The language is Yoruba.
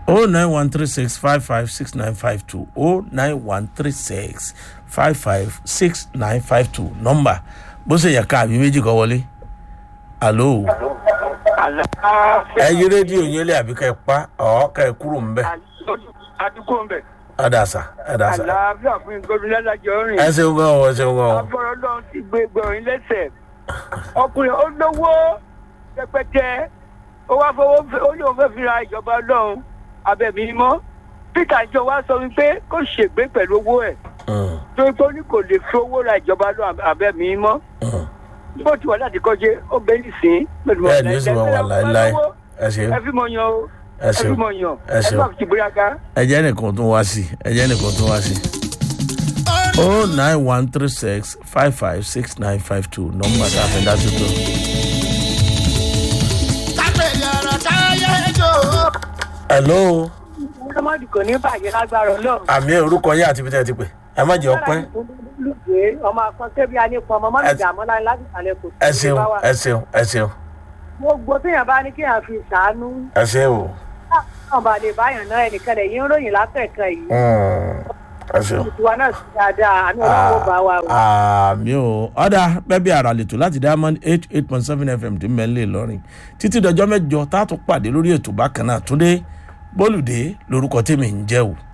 o nine one three six five five six nine five two o nine one three six five five six nine five two nọmba bó ṣe yẹ ká àbí méjì kọ wọlé alo ẹ yí rédíò yín lé àbí ká ẹ pa ọ ká ẹ kúrò ń bẹ àdúgbò ń bẹ̀. ẹ dà sá ẹ dà sá àlàáfíà fún gómìnà lájọ rìn. ẹ ṣeun gan ọ ẹ ṣeun gan ọ afọ̀rọ̀ lọ́run ti gbé gbọ̀rin lẹ́sẹ̀. ọkùnrin ó lówó pẹpẹtẹ ó wá fowó ó ní òun fẹ́ fi ra ìjọba ọlọ́run abẹ́mi mọ́. peter jọ wá sọ wípé kó ṣègbè pẹ̀lú owó ẹ̀ Mm, tó tó ní kò lè fi owó ra ìjọba ọlọ́run abẹ́mi mọ́. mm. bó ti wà láti kọjá ó bẹ nísìnyí. pẹ̀lú bẹ́ẹ̀ ni ó sì máa wà láéláé ẹ ṣeun ẹ fi mọ̀ yan o ẹ ẹ fi ṣeun mọ̀ yan ẹ ẹ ṣeun. má fi bóyá ká. ẹ jẹ́ nìkan tó wá sí ẹ jẹ́ nìkan tó wá sí. o nine one three six five five six nine five two nọmba tá a fẹ́ dá tuntun. hello ọmọdé kò ní bàjẹ́ lágbára ọlọ́run. àmì orúkọ yín àti ibi tẹ́ ẹ ti pè ẹ má jẹ́ ọpẹ́ olùgbé ọmọ akọ́sẹ́bí anípọ̀ ọmọ mọ́mí ìdààmú láyé láti ìsàlẹ̀ kò ẹ ṣeun ẹ ṣeun ẹ ṣeun gbogbo téèyàn bá ní kéèyàn fi ṣàánú ẹ ṣe o náà bá lè báyàn náà ẹnìkan lè yín ròyìn látẹ̀kan yìí Mm, ẹ ṣeun. ìtura náà sì dáadáa àmì ọlọ́run bá wa o. àmì o ọ̀dà bẹ́ẹ̀ bí ara lè tó láti diamond eight eight point seven fm tí mẹ́lẹ̀ lọ́rin títí dọjọ́ mẹ́jọ tá a tún pàdé lórí ètò bákan náà túndé bólúdé lórúkọ tèmi ń jẹ́ o